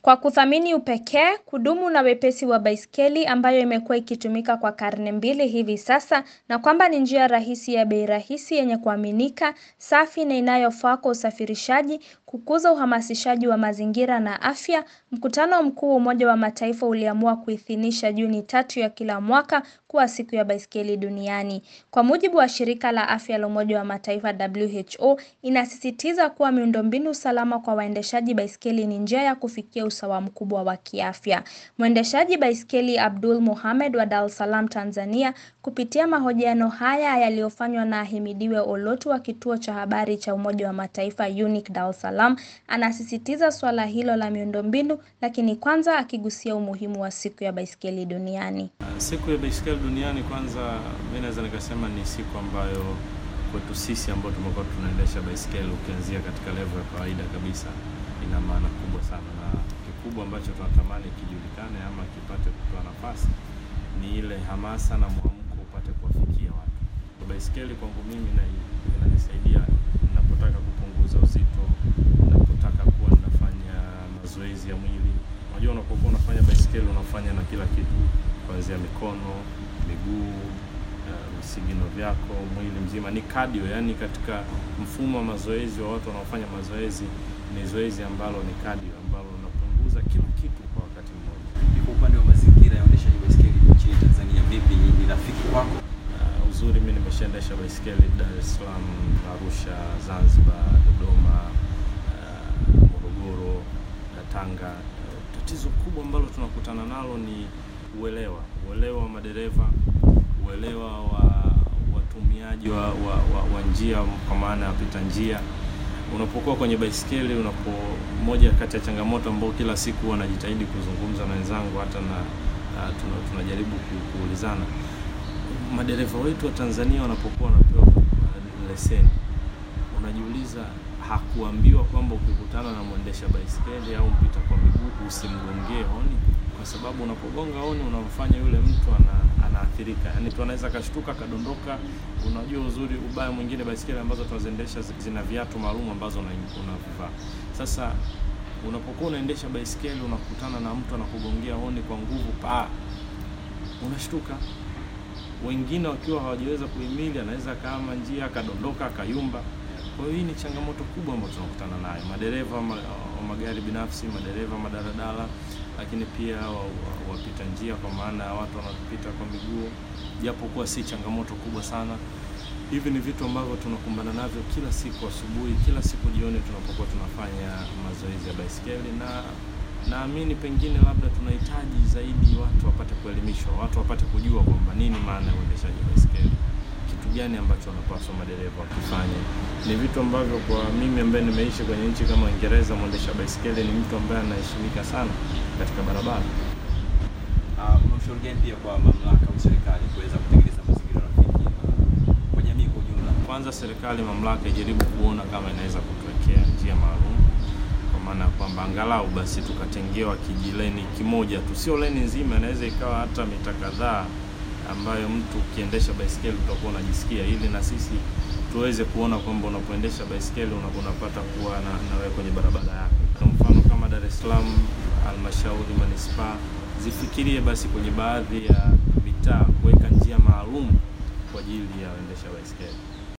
kwa kuthamini upekee, kudumu na wepesi wa baiskeli ambayo imekuwa ikitumika kwa karne mbili hivi sasa na kwamba ni njia rahisi ya bei rahisi yenye kuaminika, safi na inayofaa kwa usafirishaji, kukuza uhamasishaji wa mazingira na afya, mkutano mkuu wa Umoja wa Mataifa uliamua kuidhinisha Juni tatu ya kila mwaka kuwa siku ya baiskeli duniani. Kwa mujibu wa shirika la afya la Umoja wa Mataifa WHO, inasisitiza kuwa miundombinu salama kwa waendeshaji baiskeli ni njia ya kufikia usawa mkubwa wa kiafya. Mwendeshaji baiskeli Abdul Mohamed wa Dar es Salaam, Tanzania, kupitia mahojiano haya yaliyofanywa na Ahimidiwe Olotu wa kituo cha habari cha Umoja wa Mataifa UNIC Dar es Salaam, anasisitiza swala hilo la miundombinu, lakini kwanza akigusia umuhimu wa siku ya baiskeli duniani. Siku ya baiskeli duniani, kwanza mimi naweza nikasema ni siku ambayo kwetu sisi ambao tumekuwa tunaendesha baiskeli ukianzia katika level ya kawaida kabisa ina maana kubwa sana, na kikubwa ambacho tunatamani kijulikane ama kipate kutoa nafasi ni ile hamasa na mwamko upate kuwafikia watu. Baiskeli kwangu mimi inanisaidia ninapotaka kupunguza uzito, ninapotaka kuwa ninafanya mazoezi ya mwili. Unajua, unapokuwa unafanya baiskeli unafanya na kila kitu, kuanzia mikono, miguu visigino vyako, mwili mzima ni cardio. Yani katika mfumo wa mazoezi wa watu wanaofanya mazoezi, ni zoezi ambalo ni cardio, ambalo unapunguza kila kitu kwa wakati mmoja. Kwa upande wa mazingira ya uendeshaji baiskeli nchini Tanzania, vipi, ni rafiki kwako? Uh, uzuri mimi nimeshaendesha baiskeli Dar es Salaam, Arusha, Zanzibar, Dodoma, uh, Morogoro, Tanga. Uh, tatizo kubwa ambalo tunakutana nalo ni uelewa, uelewa wa madereva uelewa wa watumiaji wa, wa, wa, wa njia kwa maana ya wapita njia. Unapokuwa kwenye baiskeli, unapo moja kati ya changamoto ambao kila siku wanajitahidi kuzungumza na wenzangu hata na uh, tunajaribu kuulizana, madereva wetu wa Tanzania wanapokuwa wanapewa leseni, unajiuliza hakuambiwa kwamba ukikutana na mwendesha baiskeli au mpita kwa miguu usimgongee honi, kwa sababu unapogonga honi unamfanya yule mtu ana anaathirika yani, tu anaweza akashtuka akadondoka. Unajua uzuri ubaya mwingine, baiskeli ambazo tunaziendesha zina viatu maalum ambazo unavivaa. Sasa unapokuwa unaendesha baiskeli unakutana na mtu anakugongea honi kwa nguvu, pa unashtuka. Wengine wakiwa hawajaweza kuhimili, anaweza kaama njia akadondoka akayumba. Kwa hiyo hii ni changamoto kubwa ambayo tunakutana nayo, madereva wa magari binafsi, madereva madaradala lakini pia wapita wa, wa njia kwa maana ya watu wanapita kwa miguu, japo kuwa si changamoto kubwa sana. Hivi ni vitu ambavyo tunakumbana navyo kila siku asubuhi, kila siku jioni tunapokuwa tunafanya mazoezi ya baiskeli, na naamini pengine labda tunahitaji zaidi watu wapate kuelimishwa, watu wapate kujua kwamba nini maana ya uendeshaji baiskeli, kitu gani ambacho wanapaswa madereva wakifanya. Ni vitu ambavyo kwa mimi ambaye nimeishi kwenye nchi kama Uingereza, mwendesha baiskeli ni mtu ambaye anaheshimika sana katika barabara. Uh, una ushauri gani pia kwa mamlaka au serikali kuweza kutengeneza mazingira rafiki kwa jamii kwa ujumla? Kwanza serikali, mamlaka ijaribu kuona kama inaweza kutuwekea njia maalum, kwa maana ya kwamba angalau basi tukatengewa kijileni kimoja tu, sio leni nzima, inaweza ikawa hata mita kadhaa ambayo mtu ukiendesha baiskeli utakuwa unajisikia, ili na sisi tuweze kuona kwamba unapoendesha baiskeli unapata kuwa na, na wewe kwenye barabara yako. Kwa mfano kama Dar es Salaam, halmashauri manispaa zifikirie basi kwenye baadhi ya mitaa kuweka njia maalum kwa ajili ya waendesha baiskeli.